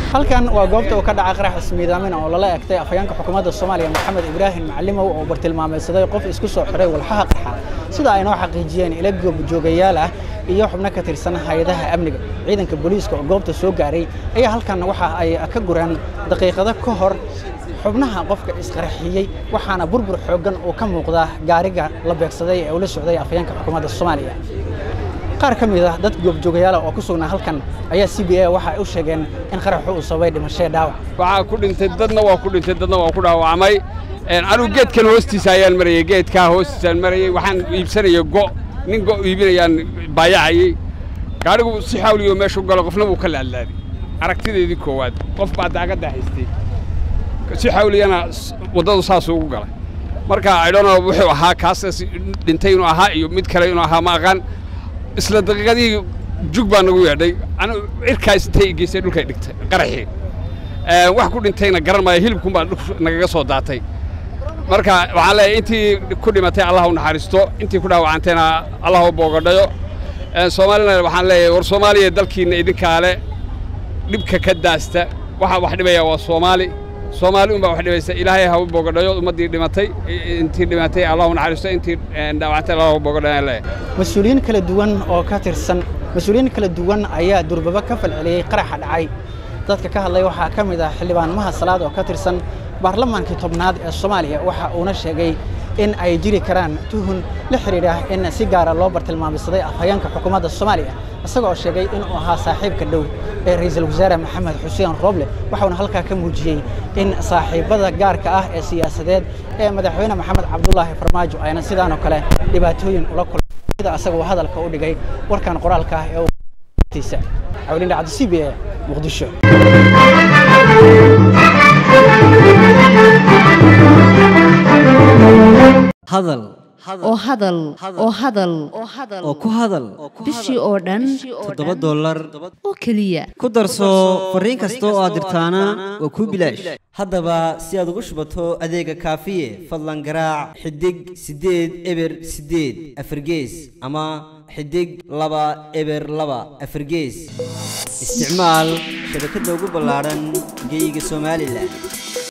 halkan waa goobta uu ka dhaca qarax ismiidaamin oo lala egtay afhayeenka xukuumadda soomaaliya maxamed ibraahim macalimow oo bartilmaameedsaday qof isku soo xiray walxaha qarxa sida ay noo xaqiijiyeen ila goobjoogayaal ah iyo xubno ka tirsan hay-adaha amniga ciidanka booliiska oo goobta soo gaaray ayaa halkan waxa ay ka gureen daqiiqado ka hor xubnaha qofka isqarxiyey waxaana burbur xooggan uu ka muuqdaa gaariga la beegsaday ee ula socday afhayeenka xukuumadda soomaaliya qaar ka mid ah dad goobjoogayaala oo ku sugnaa halkan ayaa c b a waxa ay u sheegeen in qaraxu uu sababay dhimashee dhaawac waxaa ku dhintay dadna waa ku dhintay dadna waa ku dhaawacmay anigu geedkan hoostiisa ayaan marayay geedkaa hoostiisaan marayay waxaan iibsanayay go nin go iibinayaan baayacayey gaadhigu si xawliyo meeshu galo qofna wuu ka laadlaaday aragtideedii koowaad qof baa daagadda haystay si xawliyana waddadu saasuu ugu galay marka idhono wuxuu ahaa kaas dhintay inuu ahaa iyo mid kale inuu ahaa ma aqaan isla daqiiqadihii jug baa nagu yeedhay anu cirkaas intay geysay dhulkay dhigtay qaraxii wax ku dhintayna garan maayo hilibkun baa nagaga soo daatay marka waxaan leeyahay intii ku dhimatay allah u naxariisto intii ku dhaawacantayna allah u boogadhayo soomaalina waxaan leeyahay war soomaaliya dalkiinna idinkaale dhibka ka daasta waxaa wax dhibaya waa soomaali soomaali un baa wax dhibaysa ilaahay ha u boogadhayo ummaddii dhimatay intii dhimatay allah u naxariisto intii dhaawacantay allah u boogadhayo leeyahay mas-uuliyiin kala duwan oo ka tirsan mas-uuliyiin kala duwan ayaa durbaba ka falceliyey qaraxa dhacay dadka ka hadlay waxaa ka mid ah xildhibaan maha salaad oo ka tirsan baarlamaankii tobnaad ee soomaaliya waxa uuna sheegay in ay jiri karaan tuhun la xidhiidha in si gaara loo bartilmaameysaday afhayeenka xukuumadda soomaaliya isagoo sheegay inuu ahaa saaxiibka dhow ee ra'iisul wasaare maxamed xuseen rooble waxauna halkaa ka muujiyey in saaxiibbada gaarka ah ee siyaasadeed ee madaxweyne maxamed cabdulaahi farmaajo ayna sidaanoo kale dhibaatooyin ula kulmay sida asagoo hadalka u dhigay warkan qoraalka ah ee tiisa cawlin dhacdo c b a muqdisho hadal oo hadal oo hadal oo ku hadal bishii oo dhan toddoba dollar oo keliya ku darso fariin kasta oo aad dirtaana waa kuu bilaash haddaba si aad ugu shubato adeega kaafiye fadlan garaac xidig siddeed eber siddeed afargees ama xidig laba eber laba afargees isticmaal shabakadda ugu ballaadhan geyga somalilan